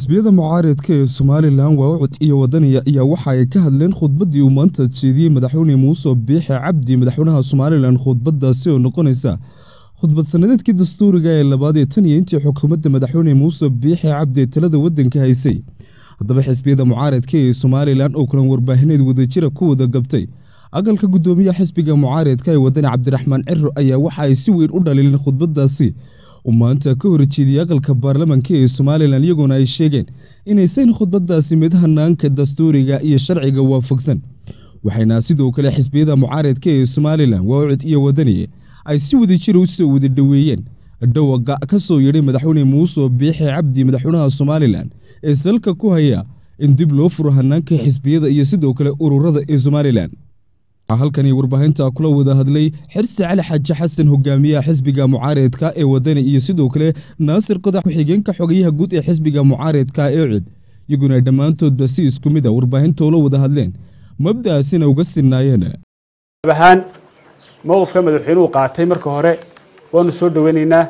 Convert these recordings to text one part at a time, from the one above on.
xisbiyada mucaaridka ee somalilan waawacud iyo wadaniya ayaa waxa ay ka hadleen khudbaddii uu maanta jeediyey madaxweyne muuse biixe cabdi madaxweynaha somalilan khudbaddaasi oo noqonaysa khudbad sanadeedkii dastuuriga ee labaad ee tan iyo intii xukuumadda madaxweyne muuse biixe cabdi ee talada waddanka haysay haddaba xisbiyada mucaaridka ee somalilan oo kulan warbaahineed wadajira ku wada gabtay aqalka guddoomiyaha xisbiga mucaaridka ee wadani cabdiraxmaan ciro ayaa waxa ay si weyn u dhaliileen khudbaddaasi uu maanta ka horjeediyey aqalka baarlamanka ee somalilan iyagoona ay sheegeen inaysan khudbaddaasi mid hanaanka dastuuriga iyo sharciga waafaqsan waxayna sidoo kale xisbiyada mucaaridka ee somalilan waawcid iyo wadani ay si wadajira u soo wada dhoweeyeen dhawaqa ka soo yidhay madaxweyne muuse biixe cabdi madaxweynaha somalilan ee salka ku haya in dib loo furo hanaanka xisbiyada iyo sidoo kale ururada ee somalilan halkani warbaahinta kula wada hadlay xirsi cali xaaji xasan hogaamiyaha xisbiga mucaaridka ee wadani iyo sidoo kale naasir qodax ku-xigeenka xogayaha guud ee xisbiga mucaaridka ee cid iyaguna dhammaantoodba si isku mid a warbaahintoula wada hadleen mabda'aasina uga sinaayeen ahaan mowqifka madaxweynuhu qaatay marka hore waanu soo dhoweynaynaa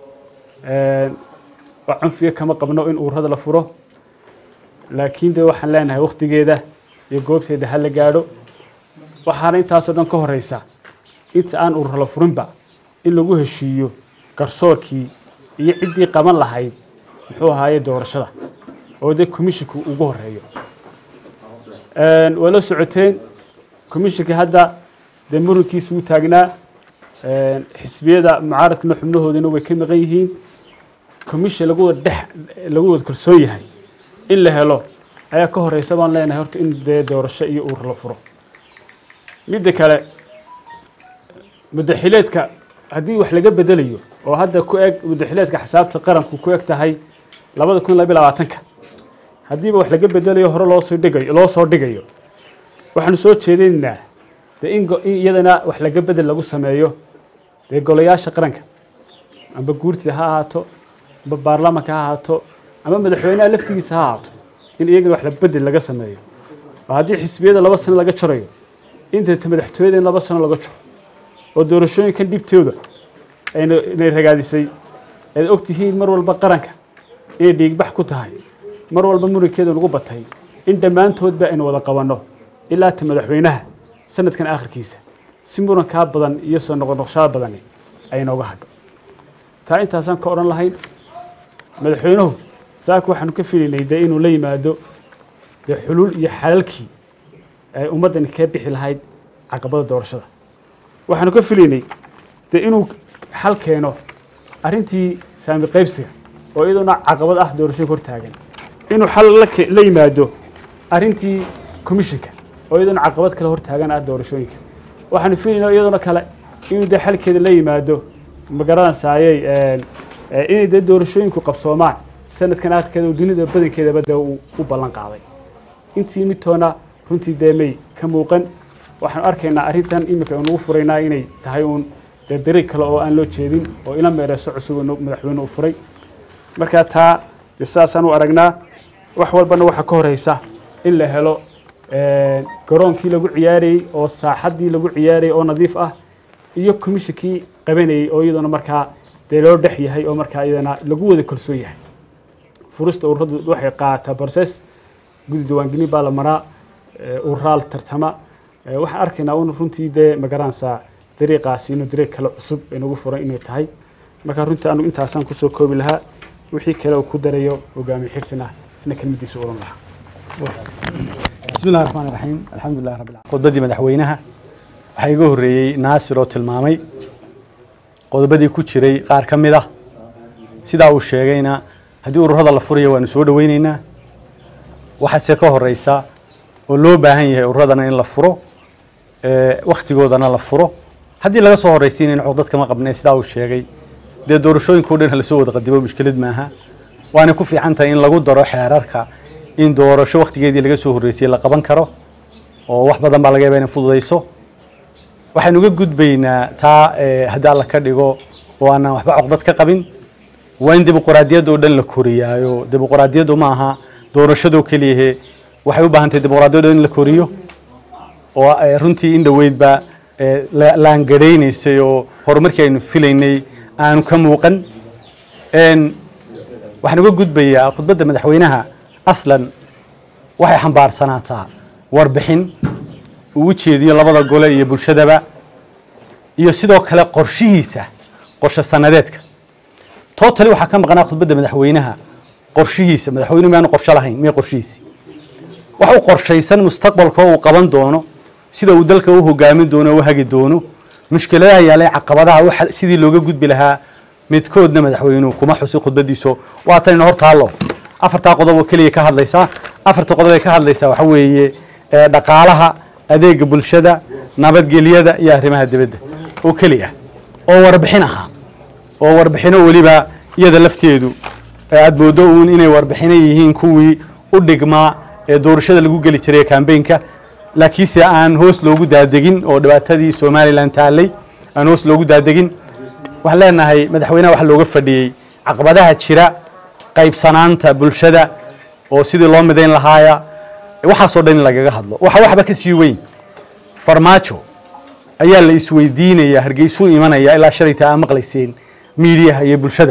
wax cunfiga kama qabno in ururada la furo laakiin de waxaan leenahay wakhtigeeda iyo goobteeda ha la gaadho waxaana intaasoo dhan ka horeysa inta aan urur la furinba in lagu heshiiyo garsoorkii iyo ciddii qaban lahayd muxuu ahaaye doorashada oo dee commisshinku ugu horeeyo waa la socoteen commishinkii hadda dee murankiisa uu taagnaa xisbiyada mucaaradkana xubnahoodina way ka maqan yihiin commission lagu wada dhex lagu wada kalsoon yahay in la helo ayaa ka horeysa baan leenahay horta in dee doorasho iyo urur la furo midda kale mudaxileedka haddii wax laga bedelayo oo hadda ku eg mudaxileedka xisaabta qaranku ku eg tahay labada kun labiy labaatanka haddiiba wax laga bedelayo hore loosoo dhigayo loo soo dhigayo waxaanu soo jeedinaynaa dee in in iyadana wax laga bedel lagu sameeyo dee golayaasha qaranka amba guurtida ha ahaato amba baarlamanka ha ahaato ama madaxweynaha laftigiisa ha ahaato in iyagana wax la bedel laga sameeyo oo haddii xisbiyada laba sano laga jarayo inta madaxtooyada in laba sano laga jiro oo doorashooyinkan dhibtooda inay ragaadisay aad og tihiin mar walba qaranka inay dhiigbax ku tahay mar walba murankeeda nagu batay in dhammaantoodba aynu wada qabanno ilaa ta madaxweynaha sanadkan akhirkiisa si murankaa badan iyo soo noqonoqshada badani ay nooga hadho taa intaasaan ka odhan lahayn madaxweynuhu saaka waxaanu ka filaynay dee inuu la yimaado dee xuluul iyo xalalkii ay ummaddani kaga bixi lahayd caqabada doorashada waxaanu ka filaynay dee inuu xal keeno arrintii saami qaybsiga oo iyadoona caqabad ah doorashooyinka hor taagan inuu xal la yimaado arrintii commissionka oo iyadoona caqabad kale hor taagan ah doorashooyinka waxaanu filaynaa iyadoona kale inuu dee xalkeeda la yimaado magaradan saayey inay dee doorashooyinku qabsoomaan sanadkan akhirkeeda dunida badankeedaba dee u ballan qaaday intii midtoona runtii dee may ka muuqan waxaanu arkaynaa arrintan iminka inugu furaynaa inay tahay uun dee dariiq kale oo aan loo jeedin oo ila meereyso cusub madaxweyne u furay markaa taa dee sidaasaan u aragnaa wax walbana waxaa ka horeysa in la helo garoonkii lagu ciyaarayey oo saaxaddii lagu ciyaarayay oo nadiif ah iyo commishinkii qabanayey oo iyaduna markaa dee loo dhex yahay oo markaa iyadana lagu wada kalsoon yahay furista ururadu waxay qaataa process gudi diiwaangelin baa la maraa ururaal tartama waxaan arkaynaa un runtii dee magaranaysaa dariiqaasi inuu dariiq kale cusub inagu furan inay tahay marka runtii anu intaasaan kusoo koobi lahaa wixii kale uu ku darayo hogaamiye xirsina isna kelmadiisa oran lahaa bismi illahi raxmaan raxiim alxamdulilah rabbil alamin khudbaddii madaxweynaha waxaa iga horreeyey naasir oo tilmaamay qodobadii ku jiray qaar ka mid ah sidaa uu sheegayna haddii ururada la furayo waanu soo dhoweyneynaa waxaase ka horeysa oo loo baahan yahay ururadana in la furo wakhtigoodana la furo haddii laga soo horreysiinayna codad kama qabnee sidaa uu sheegay dee doorashooyinkao dhan lasoo wada qadimo mushkilad maaha waana ku fiican tahay in lagu daro xeerarka in doorasho wakhtigeedii laga soo horreysiyey la qaban karo oo wax badan baa laga yaba inay fududayso waxaynu uga gudbaynaa taa haddii alla ka dhigo oo aanan waxba coqdad ka qabin waa in dimuquraadiyadda oo dhan la koriyaayo dimuquraadiyaddu ma aha doorashadoo keliyahe waxay u baahan tahay dimuqraadiyadda in la koriyo oo runtii in dhoweydba laangaraynaysay oo horumarkii aynu filaynay aanu ka muuqan waxaan uga gudbayaa khudbadda madaxweynaha aslan waxay xambaarsanaataa warbixin uu u jeediyo labada gole iyo bulshadaba iyo sidoo kale qorshihiisa qorshe sanadeedka totally waxaa ka maqnaa khudbadda madaxweynaha qorshihiisa madaxweynuhu miyaanu qorsho lahayn miya qorshihiisi wax u qorshaysan mustaqbalka uu qaban doono sida uu dalka u hogaamin doono o u hagi doono mushkiladaha yaalay caqabadaha waxa sidii looga gudbi lahaa midkoodna madaxweynuhu kuma xusin khudbadiiso waatanina hor taallo afartaa qodob oo keliya ka hadlaysaa afarta qodob ay ka hadlaysaa waxa weeye ee, dhaqaalaha adeega bulshada nabadgelyada iyo arrimaha dibadda oo keli ah oo warbixin ahaa oo warbixino weliba iyada lafteedu ee aada moodo uun inay warbixino yihiin kuwii u dhigmaa ee doorashada lagu geli jiray kambeynka laakiinse aan hoos loogu daadegin oo dhibaatadii somalilan taallay aan hoos loogu daadegin waxaan leenahay madaxweynaha waxa looga fadhiyey caqabadaha jira qaybsanaanta bulshada oo sidii loo midayn lahaaya waxaasoo dhan in lagaga hadlo waxa waxba ka sii weyn farmaajo ayaa la isweydiinaya hargeysuu imanaya ilaa shalayta aa maqlayseen miidiyaha iyo bulshada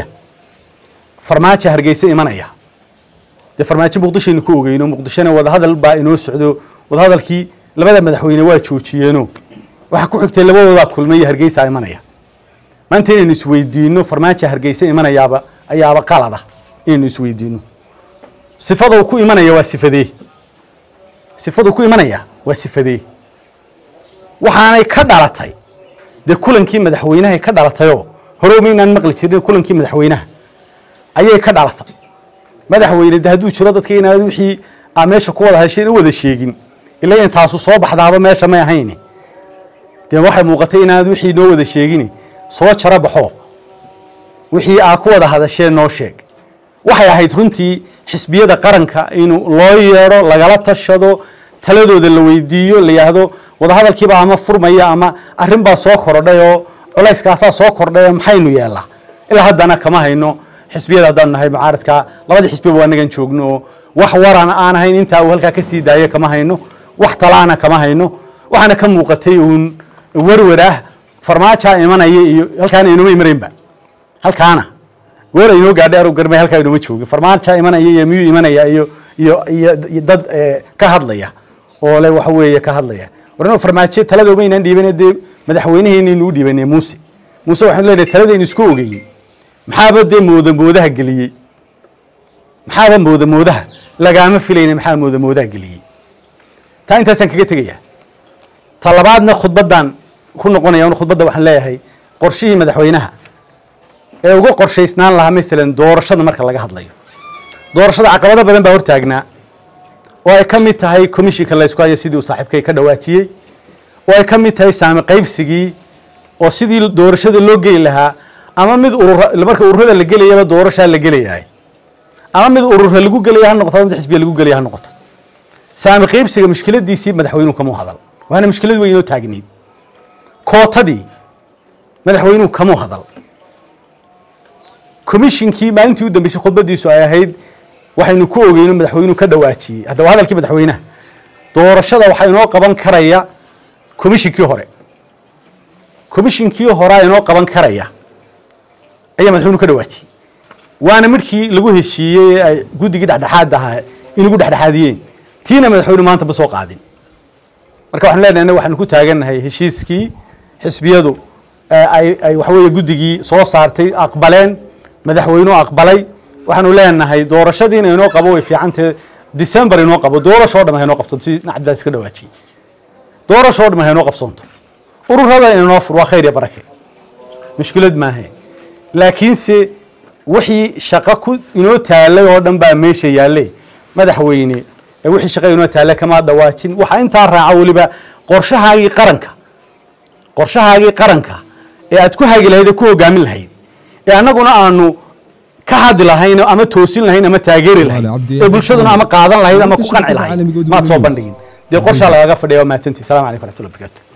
farmaajo hargeysa imanaya dee farmaajo muqdishaynu ku ogeyno muqdishona wadahadal baa inoo socdo wadahadalkii labada madaxweyne waa joojiyeeno waxaa ku xigtay labadoodaa kulmay iyo hargeysa imanaya maanta inaynu isweydiino farmaajo hargeysa imanayaaba ayaaba qalada inaynu isweydiino sifada uu ku imanaya waa sifadee sifaduu ku imanaya waa sifadee waxaanay ka dhalatay dee kulankii madaxweynahay ka dhalatayoo hore maynaan maqli jirin kulankii madaxweynaha ayay ka dhalatay madaxweyne de hadduu jiro dadka inaad wixii aa meesha ku wada hesheen u wada sheegin ila in taasu soo baxdaaba meesha may ahayni dee waxay muuqatay inaad wixii noo wada sheegini soo jaro baxo wixii aa ku wada hadasheen noo sheeg waxay ahayd runtii xisbiyada qaranka inuu loo yeedho lagala tashado taladooda la weydiiyo la yidhaahdo wadahadalkiiba ama furmaya ama arrin baa soo kordhay oo culayskaasaa soo kordhay oo maxaynu yeelaa ilaa haddana kama hayno xisbiyada haddaanu nahay mucaaradka labadii xisbiba waa nagan joogno oo wax waran aan ahayn intaa uu halkaa ka sii daayo kama hayno wax talaana kama hayno waxaana ka muuqatay uun werwer ah farmaajaa imanaya iyo halkaana inoma imanaynba halkaana weer inoo gaadhay arug garmay halkaa inoma joogin farmaajaa imanaya iyo miyuu imanaya iyo iyo iyo iyo dad eh, ka hadlaya oo le waxa weeye ka hadlaya warno farmaajo taladooma inaan dhiibane dee madaxweyneheennaynu u dhiibanay muuse muuse waxaanu leenahay taladaynu isku ogeyin maxaaba dee mooda moodaha geliyey maxaaba mooda moodaha lagaama filayna maxaa mooda moodaha geliyey taa intaasaan kaga tegaya ta labaadna khudbaddan ku noqonaya un khudbadda waxaan leeyahay qorshihii madaxweynaha ee uga qorshaysnaan lahaa maalan doorashada marka laga hadlayo doorashada caqabado badan baa hortaagnaa oo ay ka mid tahay commishinka laysku hayo sidii uu saaxiibkay ka dhawaajiyey oo ay ka mid tahay saami qaybsigii oo sidii doorashada loo geli lahaa ama mid urura marka ururada la gelayaba doorashaa la gelayahay ama mid urura lagu gelaya ha noqoto ama mid xisbiya lagu gelaya ha noqoto saami qaybsiga mushkiladiisii madaxweynuhu kamuu hadal waana mushkilad weyn oo taagniid kootadii madaxweynuhu kamuu hadal commishinkii maalintii u dambeysay khudbadiisu ay ahayd waxaynu ku ogeyno madaxweynuhu ka dhawaajiyey haddaba hadalkii madaxweynaha doorashada waxaa inoo qaban karaya commishinkii hore commishinkii horea inoo qaban karaya ayaa madaxweynuhu ka dhawaajiyey waana midkii lagu heshiiyey ee ay guddigii dhexdhexaad ahaa inagu dhexdhexaadiyeen tiina madaxweynuhu maanta ma soo qaadin marka waxaan leenahay annaga waxaanu ku taagannahay heshiiskii xisbiyadu ee ay ay waxa weeye guddigii soo saartay aqbaleen madaxweynuhu aqbalay waxaanu leenahay doorashadiina inoo qabo way fiicantahe december inoo qabo doorashoo dham haynoo qabsanto si nacabdaas ka dhawaajiyey doorashoo dham haynoo qabsanto ururada inoo fur waa khayr iyo barake mushkilad maahe laakiinse wixii shaqo ku inoo taalay oo dhan baa meesha yaalle madaxweyne ee wixii shaqo inoo taalay kama dhawaajin waxaa intaa raaca weliba qorshahaagii qaranka qorshahaagii qaranka ee aad ku hagi lahayd ee ku hogaamin lahayd ee annaguna aanu ka hadli lahayn ama toosin lahayn ama taageeri lahayn ee bulshaduna ama qaadan lahayd ama ku qanci lahayd maad soo bandhigin dee qorshaa lagaga fadhiya waa mahadsantii salamu calaykum waraxmatullahi wabarakatu